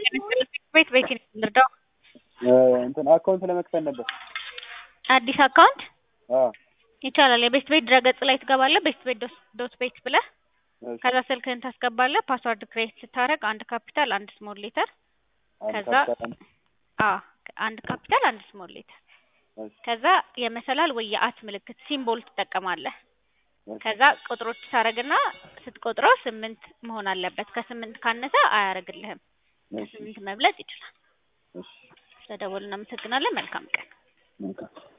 ቤት ቤት ልርዳው? እንትን አካውንት ለመክፈት ነበር። አዲስ አካውንት አዎ ይቻላል። የቤስት ቤት ድረገጽ ላይ ትገባለህ። ቤስት ቤት ዶት ቤት ብለህ እሺ። ከዛ ስልክህን ታስገባለህ። ፓስዋርድ ክሬት ስታደርግ አንድ ካፒታል አንድ ስሞል ሌተር አንድ ከዛ ካፒታል አንድ አዎ አንድ ካፒታል አንድ ስሞል ሌተር እሺ፣ ከዛ የመሰላል ወይ የአት ምልክት ሲምቦል ትጠቀማለህ። እሺ፣ ከዛ ቁጥሮች ታረግና ስትቆጥረው ስምንት መሆን አለበት። ከስምንት ካነሰ አያረግልህም። እሺ፣ ከስምንት መብለጥ ይችላል። እሺ። ስለደወሉ እናመሰግናለን። መልካም ቀን። መልካም